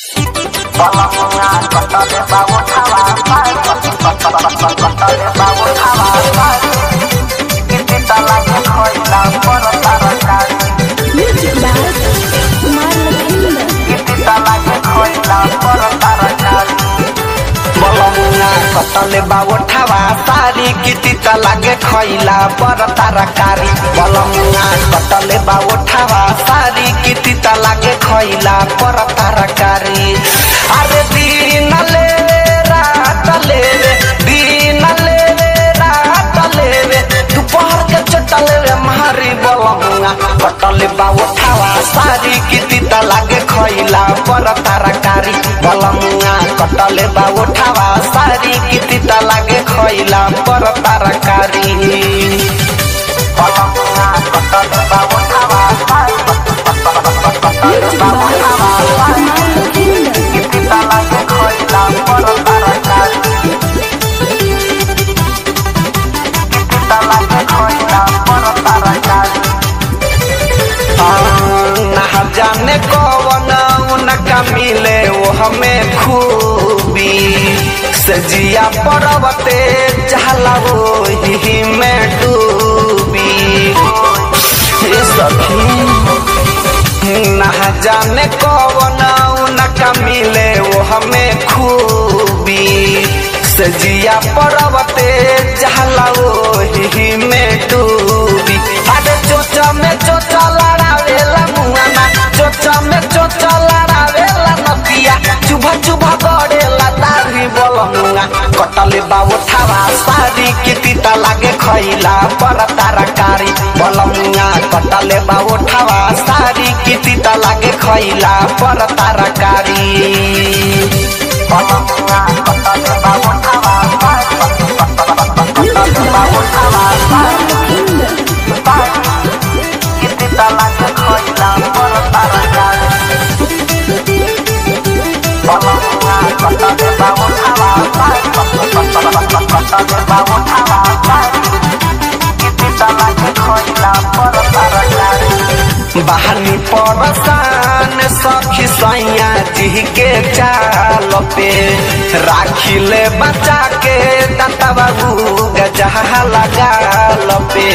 Balonga kotole bawo tawa pai kotole bawo tawa pai Kiti talake koila poro tarakari Music by Kumar Lakshmi. Kiti talake koila poro tarakari Balonga kotole bawo tawa sari kiti talake koila poro tarakari Balonga kotole bawo tawa sari kiti talake koila poro tarakari Are दिन लेवे रात लेवे दिन लेवे रात लेवे दोपहर के चटा लेवे मारी बलमुआ कटले बाबू ठावा सारी किती लागे खैला पर तरकारी बलमुआ कटले बाबू ठावा सारी किती लागे खैला पर तरकारी बलमुआ कटले बाबू ठावा सारी कटले Music बाबू by ठावा सारी Kumar Lakshmi. किती लागे खैला पर तरकारी किती लागे खैला पर तरकारी ना जाने कौन उनका मिले वो हमें खूबी सजिया पर्वते चहला वो ही में डूबी हे सखी ना जाने कौन उनका मिले वो हमें खूबी सजिया पर्वते जहला वो ही में डूबी अरे चोचा में चोचा लड़ावेला मुआना चोचा में चोचा लड़ावेला नदिया चुभा चुभा गड़ेला दाढ़ी बोलमुआ कटले बाबू ठावा सारी किती लागे खैला पर तरकारी बोलमुआ कटले बाबू ठावा सारी किती लागे खैला पर तरकारी बोलमुआ कटले बाबू ठावा कटले बाबू ठावा किती लागे खैला पर तरकारी बोलमुआ कटले बाबू ठावा कटले बाबू ठावा किती लागे खैला पर तरकारी बहानी परसान सखी सैया जी के चाल पे राखिले बचा के दाता बाबू गजहा लगाल पे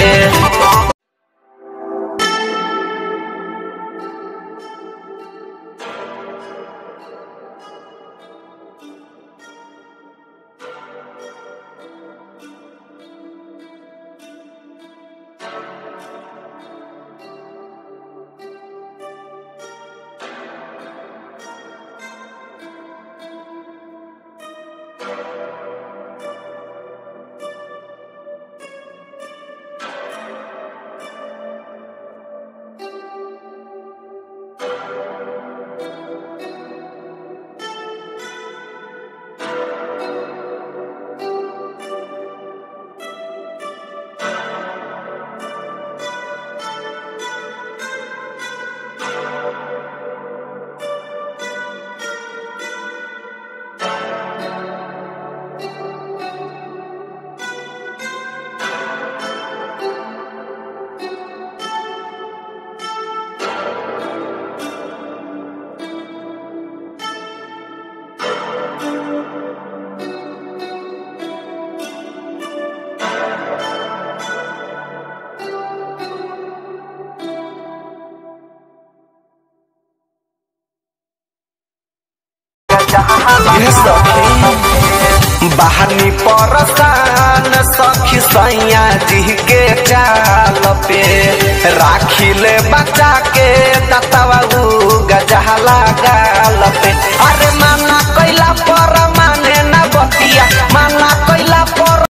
बहनी परसान सखी सैया जी के चाल पे राखिले बचा के दतवा गजहला गाल पे अरे माना कैला